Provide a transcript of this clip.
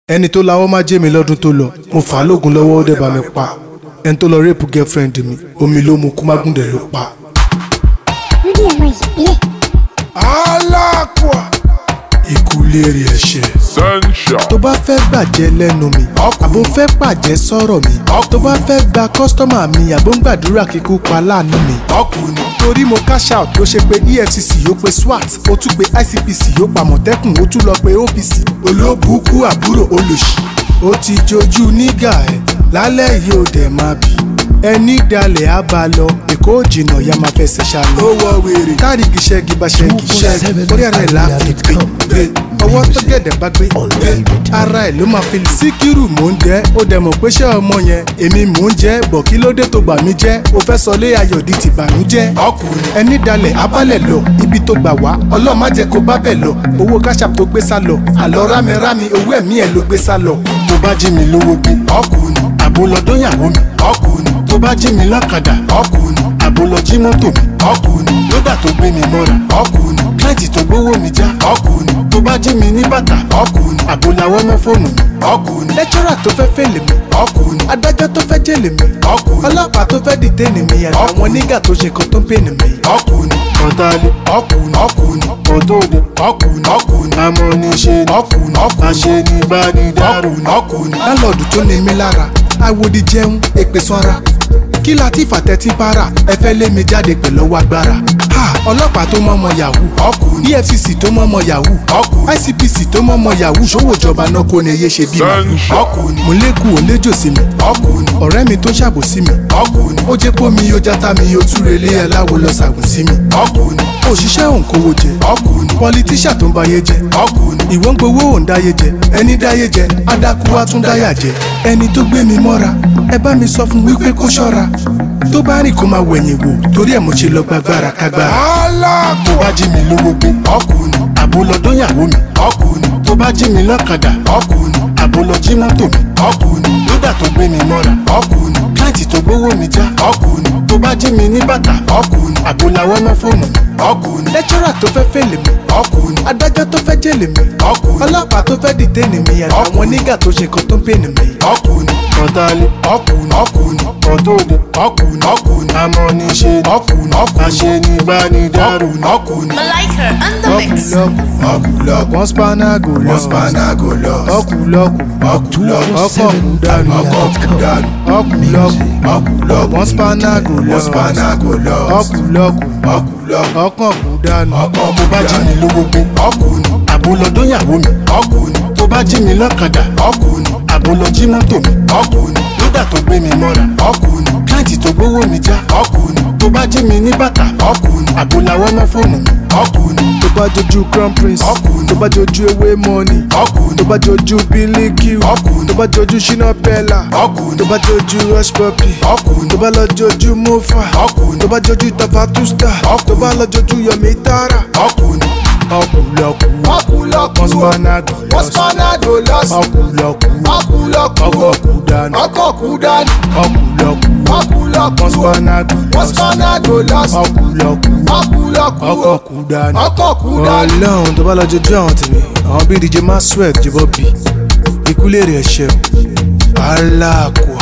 ẹni tó lawọ́ má jẹ́ mi lọ́dún tó lọ mo fà á lóògùn lọ́wọ́ ó dẹ̀ bá mi pa ẹni tó lọ rẹ́pù girlfriend mi omi ló mu kú má gùndẹ̀ ló pa. lórí ẹ̀rọ ìbílẹ̀ aláàkúà ikú léèrè ẹ̀ṣẹ̀. Sunshine. tó bá fẹ́ gbàjẹ́ lẹ́nu mi àbò ń fẹ́ pàjẹ́ sọ̀rọ̀ mi tó bá fẹ́ gba kọ́sítọ́mà mi àbò ń gbàdúrà kíkú pa láàánú mi. ọkùnrin torí mo cash out ló ṣe pé efcc yóò pe swat ó tún pe icpc yóò pa mọ̀tẹ́kùn ó tún lọ pe opc olóbùkú àbúrò olòṣì ó ti jojú nígà ẹ̀ lálẹ́ yìí ó dẹ̀ máa bì ẹni dalẹ̀ á bá lọ èkó jìnnà ya máa fẹsẹ̀ ṣàlọ́. ó wọ wèrè táàríkì ṣẹ́gi bá ṣẹ́gi ṣẹ́gi orí ara ẹ̀ láàfin gbé gbé ọwọ́ tó gẹ̀dẹ̀ bá gbé gbé ara ẹ̀ ló máa fi lè. síkírù mò ń jẹ́ ó dẹ̀ mọ̀ pé ṣé ọmọ yẹn èmi mò ń jẹ́ bọ̀ kí ló dé tó gbà mí jẹ́ ó fẹ́ sọ lé ayọ̀ di ti bànújẹ́. ọkùnrin ẹni dalẹ̀ abálẹ̀ lọ ibi tó gbà wá ọlọ́ọ̀ má jẹ́ kó bá bẹ̀ lọ owó káṣáp tó gbé sá lọ àlọ́ rámirámi owó ẹ̀mí ẹ̀ ló gbé sá lọ. tó bá jí mi lówó gbé ọkùnrin àbólọ́dún yàwó mi ọkùnrin tó bá jí mi lọ́kadà ọkùnrin àbólọ́ jí mọ́tò mi ọkùnrin lódà tó gbé mi mọ́ra ọkùnrin kílẹ̀tì tó gbówó mi já ọkùnrin tó bá jí mi ní bàtà ọkùnrin àbólawọ́ mọ́ fóònù mi ọkùnrin lẹ́tírà tó fẹ́ fèlè mi ọkùnrin adájọ́ tó fẹ́ jèlè mi ọkùnrin ọlọ́pàá tó fẹ́ dìtẹ́nì mi àtàwọn nígà tó ṣe kan tó ń pènì mi ọkùnrin ọ̀tàlẹ̀ ọkùnrin ọkùnrin ọ̀tọ̀ọ̀dẹ ọkùnrin ọkùnrin amọ̀niṣe ọkùnrin ọkùnrin aṣenibánidárò ọkùnrin lálọ́ọ̀dù tó ní mi lára àwòdì jẹun èpè sanra kí la ti fàtẹ́tí bára ẹ fẹ́ lé mi jáde pẹ̀lú ọwọ́ agbára ha ọlọ́pàá tó mọ́mọ yahoo ọkùnrin efcc tó mọ́mọ yahoo ọkùnrin icpc tó mọ́mọ yahoo ṣòwò ìjọba náà kò ní iye ṣe bí màlúù ọkùnrin mo lékun ò léjò sí mi ọkùnrin ọ̀rẹ́ mi tó ṣàbòsí mi ọkùnrin ó jẹ́ pọ́ mi ó játa mi ó túre lé aláwo lọ ṣàgùn sí mi ọkùnrin òṣìṣẹ́ òǹkówó jẹ ọkùnrin pọlitíṣà tó ń bayé jẹ ọkùnrin ìwọ ń gbowó òun dáyé jẹ ẹni dáyé jẹ adákú wá tún dáyà jẹ ẹni tó gbé mi mọ́ra ẹ bá mi sọ fún wípé kó ṣọ́ra tó bá rìn kó máa wẹ̀yìn wò torí ẹ̀ mo ṣe lọ gbàgbára kágbára. tó bá jí mi lówó gbé ọkùnrin àbólọ́dún yàwó mi ọkùnrin tó bá jí mi lọ́kadà ọkùnrin àbólọ́ jí mọ́tò mi ọkùnrin lódà tó gbé mi mọ́ra ọkùnrin kílẹ̀tì tó gbówó mi já ọkùnrin tó bá jí mi ní bàtà ọkùnrin àbólawọ́ mọ́ fóònù mi ọkùnrin lẹ́tírà tó fẹ́ fèlè mi ọkùnrin adájọ́ tó fẹ́ jèlè mi ọkùnrin ọlọ́pàá tó fẹ́ dìtẹ́nì mi àtàwọn nígà tó ṣe kan tó ń pènì mi ọkùnrin ọ̀tàlẹ̀ ọkùnrin ọkùnrin ọ̀tọ̀ọ̀dẹ ọkùnrin ọkùnrin amọ̀niṣe ọkùnrin ọkùnrin aṣenibánidárò ọkùnrin. Malika and the mix. ọkùlọkù wọn spanago lọ wọn spanago lọ ọkùlọkù ọkùlọkù ọkọkù dànù ọkọkù dànù ọkùlọkù ọkùlọkù wọn spanago lọ wọn spanago lọ ọkùlọkù ọkùlọkù ọkọkù dànù tó bá jí mi lówó gbé ọkùnrin àbólọ́dún yàwó mi ọkùnrin tó bá jí mi lọ́kadà ọkùnrin àbólọ́ jí mọ́tò mi ọkùnrin lódà tó gbé mi mọ́ra ọkùnrin kílẹ̀tì tó gbówó mi já ọkùnrin tó bá jí mi ní bàtà ọkùnrin àbólawọ́ mọ́ fóònù mi ọkùnrin tó bá jojú crown prince Ọkùnrin. tó bá jojú ewé money ọkùnrin tó bá jojú bílíkì Ọkùnrin. tó bá jojú ṣínà bẹ́là Ọkùnrin. tó bá jojú rush puppy Ọkùnrin. tó bá lọ jojú mofa Ọkùnrin. tó bá jojú tafatusta Ọkùnrin. tó bá lọ jojú yomi tara ọkùnrin ọkùlọkù ọkùlọkù wọn spanago wọ́n spanago lọ́sì ọkùlọkù ọkùlọkù ọkọkù dànù ọkọ̀kù dání ọkùlọkù ọkùlọkù wọn spanago wọ́n spanago lọ́sì ọkùlọkù ọkùlọkù ọkọkù dànù ọkọ̀kù dání. ọlọ́run tó bá lọ jojú àwọn tèmi àwọn bíi dj maxwell jìbọ́ bí ikú lè rẹ̀ ṣe o aláàkó